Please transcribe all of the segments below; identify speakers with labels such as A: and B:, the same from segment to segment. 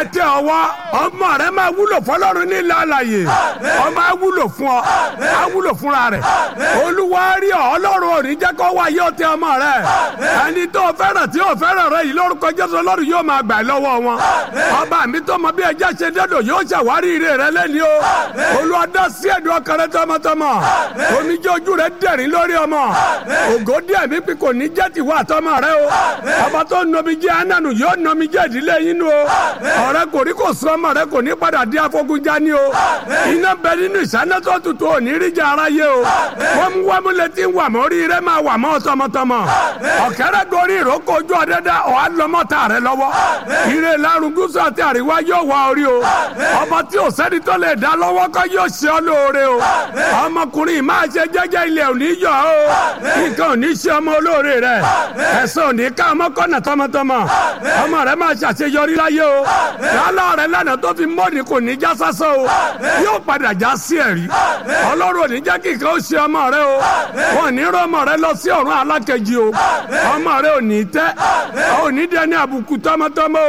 A: tẹ ọwọ́ ọmọ rẹ máa wúlò fọlọ́run ní ilẹ̀ alàyè ọmọ á wúlò fún ọ á wúlò fúnra rẹ olúwa rí ọ ọlọ́run ò ní jẹ́ kó wá yóò tẹ ọmọ rẹ ẹni tó fẹ́ràn tí ò fẹ́ràn rẹ yìí lórúkọ jésù ọlọ́run yóò máa gbà lọ́wọ́ wọn ọba mi tó mọ bí ẹjẹ́ ṣe dẹ́dọ̀ yóò ṣàwárí ire rẹ lẹ́ni o olúwa dá sí ẹ̀dùn ọkàn rẹ tọmọtọmọ omijé ojú rẹ dẹ̀rín lórí ọmọ ògo díẹ̀ mi fi kò ní jẹ́ tìwọ́ àtọmọ rẹ o ọba tó nomijé ananu yóò nomijé ìdílé yín nu o ọ̀rẹ́ kò rí kò sọ ọmọ rẹ kò ní padà di afogunjá ni o iná bẹ nínú ìsáná tó tutù ò ní rí jẹ aráyé o wọ́n mú wọ́n mú létí ń wà mọ́ orí rẹ máa wà mọ́ tọmọtọmọ ọ̀kẹ́rẹ́ gorí ìrókò ojú ọ̀dẹ́dá ọ̀há lọ́mọ́ta rẹ lọ́wọ́ ire lárùn gúúsù àti àríwá yóò wá orí o ọba tí ò sẹ́ni tó lè dá lọ́wọ́ kọ́ yóò ṣe ọ́ lóore o ọmọkùnrin máa ṣe jẹ́jẹ́ ilẹ̀ òní yọ o nǹkan òní ṣe ọmọ olóore rẹ ẹ̀sán òní ká ọmọ kọ́nà tọmọtọmọ ọmọ rẹ máa ṣàṣeyọrí láyé o lálọ́ rẹ lánàá tó fi mọ́ọ̀nì kò ní já sásán o yóò padà já sí ẹ̀rí ọlọ́run òní jẹ́ kí nǹkan ó ṣe ọmọ rẹ o wọn ní rọ ọmọ rẹ lọ sí ọ̀run alákejì o ọmọ rẹ ò ní tẹ́ ò ní dẹni àbùkù tọmọtọmọ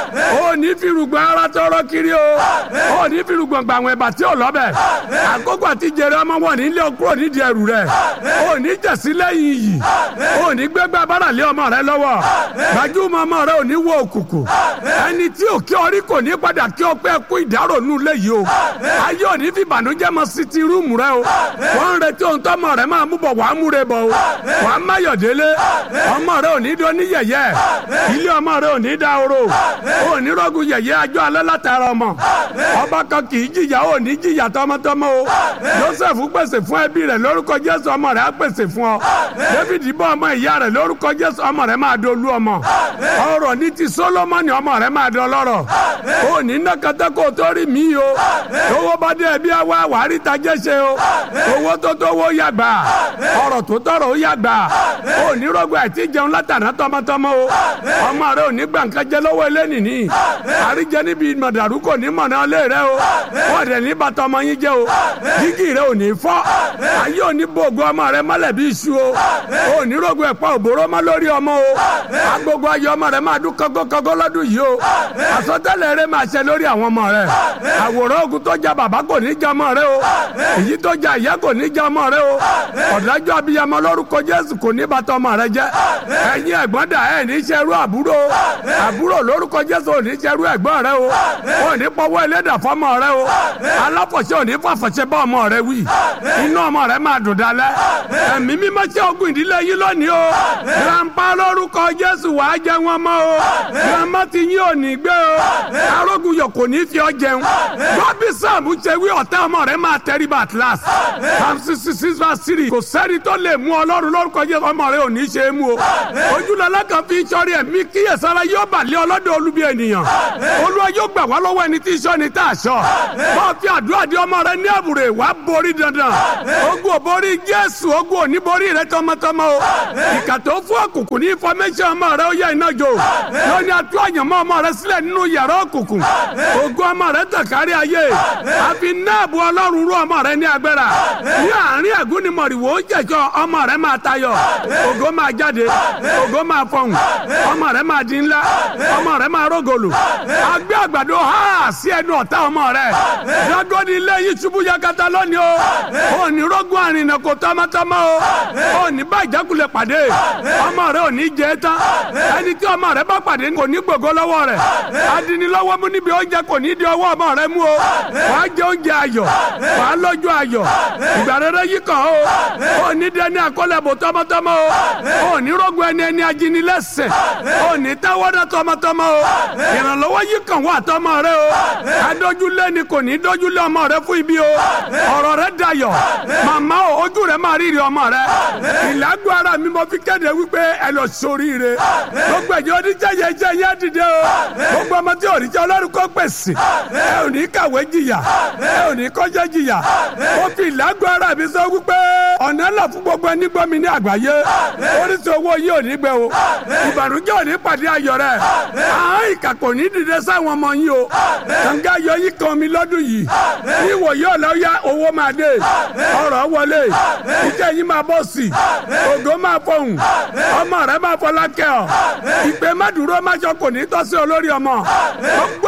A: o ò ní firùgbọ̀n ara tọrọ kiri o ò ní firùgbọ̀n gbàwọn ẹ̀bà tí ò lọ́bẹ̀ àkókò àti jèrè ọmọ wọn nílé kúrò nídìí ẹrù rẹ ò ní jẹ̀sí lẹ́yìn yìí ò ní gbégbá bára lé ọmọ rẹ lọ́wọ́ gbajúmọ̀ ọmọ rẹ ò ní wọ òkùnkùn ẹni tí ò kí ọrí kò ní padà kí ọ pé kú ìdárò nù léyìí o ayé ò ní fi ìbànújẹ́ mọ sí ti rúùmù rẹ o wọ́n ń retí ohun tọ́mọ rẹ máa mú bọ̀ wàá múre bọ̀ o wàá máyọ̀délé ọmọ rẹ ò ní dún ní yẹ̀yẹ́ ilé ọmọ rẹ ò ní dá oró ò ní rọ́gùn yẹ̀yẹ́ ajọ́ alẹ́ látara ọmọ ọba kan kì í jìyà ò ní jìyà tọmọtọmọ o Joseph pèsè fún ẹbí rẹ lórúkọ Jésù ọmọ rẹ á pèsè fún ọ David bọ́ ọmọ ìyá rẹ lórúkọ Jésù ọmọ rẹ máa dolú ọmọ ọrọ̀ ní ti Solomoni ọmọ rẹ máa dọlọ́rọ̀ ò ní nàkàtà kó tó rí mi o owó bá dé ẹbí àwa wàá tajẹ́ ṣe o owó tó tó wó yàgbà ọrọ̀ tó tọrọ ó yàgbà ò ní rọgbọ àti jẹun látàná tọmọtọmọ o ọmọ rẹ ò ní gbàǹkan jẹ lọ́wọ́ elénìní àríjẹ níbi mọ̀dàrú kò ní mọ̀nà lé rẹ o wọ́n dẹ̀ ní bàtà ọmọ yín jẹ́ o jígì rẹ ò ní fọ́ ayé ò ní bògo ọmọ rẹ mọ́lẹ̀ bí iṣu o ò ní rọgbọ ẹ̀pọ̀ òbóró mọ́ lórí ọmọ o agogo ayé ọmọ rẹ máa dún kọ́gọ́kọ́gọ́ lọ́dún yìí o àsọtẹ́lẹ̀ rẹ máa ṣẹ lórí àwọn ọmọ rẹ àwòrán ogun tó ja bàbá kò ní ja ọmọ rẹ o èyí tó ja ìyá kò ní ja ọmọ rẹ o ọ̀dájú abiyamọ lórúkọ Jésù kò ní bàtà ọmọ rẹ jẹ́ ẹ̀yin ẹ̀gbọ́n dà ẹ̀ ní ṣerú àbúrò àbúrò lórúkọ Jésù ò ní ṣerú ẹ̀gbọ́n rẹ o ò ní pọwọ́ ẹlẹ́dà fọmọ rẹ o aláfọ̀ṣẹ́ ò ní fàfọ̀ṣẹ́ bá ọmọ rẹ wí inú ọmọ rẹ máa dùn dalẹ̀ ẹ̀mí mímọ́ ṣe ogun ìdílé yín lónìí o grandpa lórúkọ Jésù wàá jẹ wọn mọ́ o grandma ti yín ò ní gbé o arógun yọ kò ní fi ọ jẹun gbọ́bí sáàmù ṣe wí ọ̀tá ọmọ rẹ máa tẹríba at last psalm sixty six verse three kò sẹ́ni tó lè mú ọlọ́run lórúkọ Jésù ọmọ rẹ ò ní ṣe é mú o ojúlọ́lá kan fi sọ́rí ẹ̀mí kíyèsára yóò bà lé ọlọ́dọ̀ olúbi ènìyàn olúwa yóò gbà wá lọ́wọ́ ẹni tí sọ́ni tá a sọ bá fi àdúrà di ọmọ rẹ ní àbúrò wá borí dandan ogun ò borí Jésù ogun ò ní borí rẹ tọmọtọmọ o ìkà tó fún òkùnkùn ní information ọmọ rẹ ó yẹ iná jò lónìí àtú àyànmọ́ ọmọ rẹ sílẹ̀ nínú yàrá òkùnkùn ogun ọmọ rẹ tàn kárí ayé àfi náàbù ọlọ́run rú ọmọ rẹ ní agbára ní àárín ẹ̀gún ni mọ̀rìwò ó jẹ̀jọ́ ọmọ rẹ máa tayọ ògo máa jáde ògo máa fọhùn ọmọ rẹ máa di ńlá ọmọ rẹ máa rógòlù agbé àgbàdo ha sí ẹnu ọ̀tá ọmọ rẹ dagoni ilé yìí ṣubú yakata lónìí o ò ní rógún àrìnà kò tọmọtọmọ o ò ní bá ìjákulẹ̀ pàdé ọmọ rẹ ò ní jẹ tán ẹni tí ọmọ rẹ bá pàdé kò ní gbogbo lọ́wọ́ rẹ adinilọ́wọ́ mú níbi oúnjẹ kò ní di ọwọ́ ọmọ rẹ mú o wàá jẹ oúnjẹ ayọ̀ wàá lọ́jọ́ ayọ̀ ìgbà rere yìí kàn ó ò ní dẹni àkọlẹ̀bò tọmọtọmọ o ò ní rógun ẹni ẹni ajínilẹ́sẹ̀ ò ní táwọ́dá tọmọtọmọ o ìrànlọ́wọ́ yìí kàn wá tọmọ rẹ o adójúlé ni kò ní dójúlé ọmọ rẹ fún ibi o ọ̀rọ̀ rẹ dayọ̀ màmá o ojú rẹ máa rírí ọmọ rẹ ìlágbó ara mi mo fi kéde wípé ẹ lọ sóríire gbogbo ẹ̀jẹ̀ oníjẹ̀yẹ jẹ́ yẹ́ dìde o gbogbo ọmọ tí òrìjẹ́ ọlọ́run kó pèsè ẹ ò ní kàwé jìyà ẹ ò ní kọjá jìyà mo fi ìlágbó ara mi sọ wípé ọ̀nà ńlá fún gbogbo ẹni gbọ́ mi ní àgbáyé oríṣi owó yìí ò ní gbẹ o ìbànújẹ́ ò ní pàdé ayọ̀ rẹ̀ àwọn ìkà kò ní dìde sáwọn ọmọ yín o kànga ayọ̀ yìí kan mi lọ́dún yìí níwò yóò lọ yá owó máa dé ọrọ̀ wọlé ìjẹ́ yìí máa bọ̀ sí ògo máa fọhùn ọmọ rẹ máa fọlá kẹ́ ọ ìpè má dúró má jọ kò ní tọ́sí olórí ọmọ gbogbo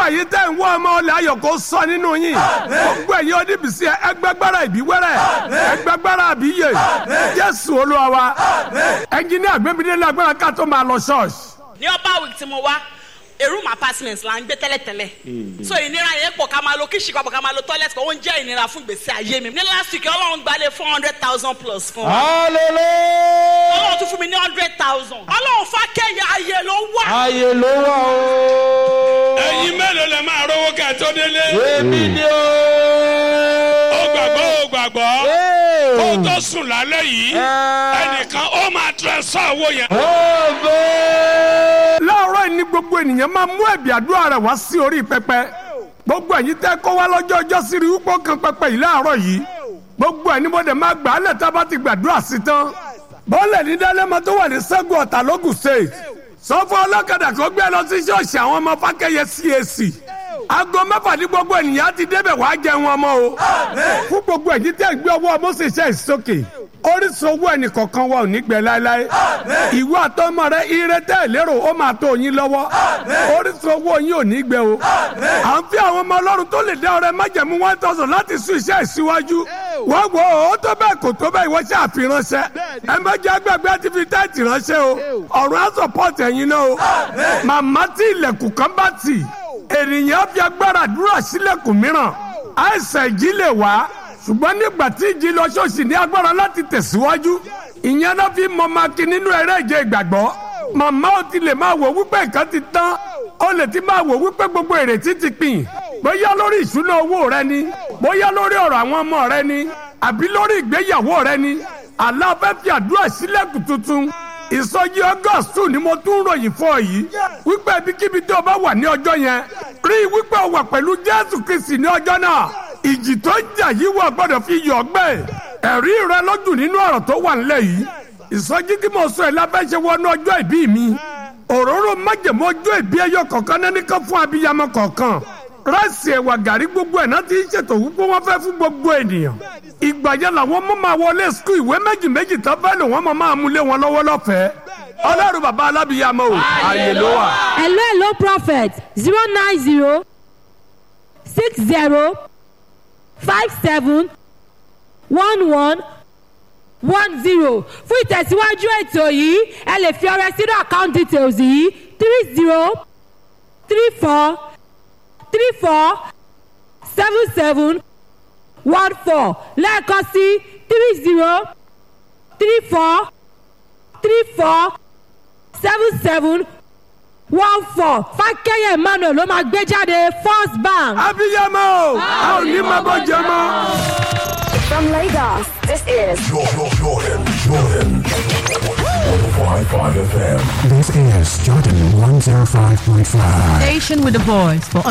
A: ẹ̀yin tẹ́ ń wọ ọmọ ọlẹ́ ayọ̀ kó sọ nínú yín gbogbo ẹ̀yin oníbìsí ẹgbẹ́gbára ìbíwẹ́rẹ́ ẹgbẹ́gbára àbíyè jésù olúwa wa ẹnjìníà gbẹ́mídé lágbára ká tó máa lọ ṣọ́ọ̀ṣì.
B: ní ọba week tí mo wá a room apartment la ń gbé tẹ́lẹ̀tẹ́lẹ̀ so ìnira yẹn pọ̀ ká máa lo kíṣì papọ̀ ká máa lo toilet kan ó ń jẹ́ ìnira fún gbèsè ayé mi ní last week ọlọ́run gbalẹ̀ four hundred thousand plus fún wa
C: hallelujah
B: ọlọ́run tún fún mi ní hundred thousand ọlọ́run fákẹ́yà ayé ló wà
C: ayé ló wà o.
A: ẹ̀yin mélòó lè máa rówó kẹ́ tó délé.
C: èmi ni o.
A: ó gbàgbọ́ ó gbàgbọ́
C: Ee.
A: kó tó sùn lálẹ́ yìí
C: Ẹ.
A: ẹnìkan ó máa transfer owó yẹn.
C: Ògo.
A: láàárọ̀ yìí ni gbogbo ènìyàn máa mú ẹ̀bì àdúrà rẹ̀ wá sí orí pẹpẹ gbogbo ẹ̀yin tẹ́ kó wá lọ́jọ́ ọjọ́ sí rí wípé kan pẹpẹ yìí láàárọ̀ yìí gbogbo ẹni mo dẹ̀ máa gbà á lẹ̀ tá a bá ti gbàdúrà sí tán bọ́ọ̀lẹ̀ ní dálẹ́mọ tó wà ní sẹ́gun ọ̀tà lógùn state sọ fún ọlọ́kadà kó gbé lọ sí ṣọ́ọ̀ṣì àwọn ọmọ fákẹ́yẹ cac aago mẹ́fà ní gbogbo ènìyàn ti débẹ̀ wàá jẹun ọmọ o fún gbogbo ẹ̀yin tẹ́ ń gbé ọwọ́ mọ́sẹ̀ṣẹ́ ìsókè orísun owó ẹnì kọ̀ọ̀kan wa ò ní gbẹ láéláé ìwọ àtọmọ rẹ ire tẹ́ ẹ lérò ó máa tó yín lọ́wọ́ orísun owó yín ò ní gbẹ o à ń fi àwọn ọmọ ọlọ́run tó lè dá ọrẹ májẹ̀mú one thousand láti sún iṣẹ́ ìsíwájú wọ́n wo ó tó bẹ́ẹ̀ kò tó bẹ́ẹ̀ ìwọ ṣe àfiránṣẹ́ ẹ má jẹ́ agbègbè àti fi táìtì ránṣẹ́ o ọ̀run á support ẹ̀yin náà o màmá tí ilẹ̀kùn kan bá tì ènìyàn fi agbára dúró sílẹ̀kùn mìíràn àìsàn ìjì lè wá ṣùgbọ́n nígbà tí ìjì lọ ṣọ́ọ̀ṣì ní agbára láti tẹ̀síwájú ìyẹn náà fi mọ maki nínú eré ìje ìgbàgbọ́ màmá ò ti lè máa wò wípé nǹkan ti tán ó lè ti máa wò wípé gbogbo ìrètí ti pin bóyá lórí ìṣúná owó rẹ ni bóyá lórí ọ̀rọ̀ àwọn ọmọ rẹ ni àbí lórí ìgbéyàwó rẹ ni àlá fẹ́ fi àdúrà sílẹ̀kùn tuntun ìsọjí august two ni mo tún ròyìn fún ọ yìí wípé ibikíbi tó o bá wà ní ọjọ́ yẹn rí i wípé o wà pẹ̀lú jésù kristi ní ọjọ́ náà ìjì tó ń jà yìí wọ́n gbọ́dọ̀ fi yọ̀ ọ́gbẹ́ ẹ̀rí rẹ lójú nínú ọ̀rọ̀ tó wà nílẹ̀ yìí ìsọjí tí mo sọ ẹ̀ lábẹ́ ṣe wọnú ọjọ́ ìbí mi òróró májèmó ọjọ́ ìbí ẹyọ kọ̀ọ̀kan náà nìkan fún abiyamọ kọ̀ọ̀kan ráìsì ẹ̀wà gàrí gbogbo ẹ̀ náà ti ń ṣètò wípé wọ́n fẹ́ fún gbogbo ènìyàn ìgbà yẹn làwọn mọ́ máa wọlé skul ìwé méjì méjì tó fẹ́ lò wọ́n máa máa mú lé wọn lọ́wọ́ lọ́fẹ̀ẹ́ ọlọ́run bàbá alábìyamọ o àyè ló wà.
D: hello hello prophet zero nine zero six zero five seven one one one zero fún ìtẹ̀síwájú ètò yìí ẹ lè fi ọrẹ sínú account details yìí three zero three four three four seven seven one four lẹ́ẹ̀kan sí three zero three four three four seven seven one four fákẹ́yẹ emmanuel ló máa gbé jáde first bank.
A: abiyamọ o a ò ní máa bọ́ jẹ mọ́.
E: From Lagos, this is
F: Jordan, Jordan, Jordan. 105.5 FM.
G: This is Jordan 105.5.
H: Station with a voice for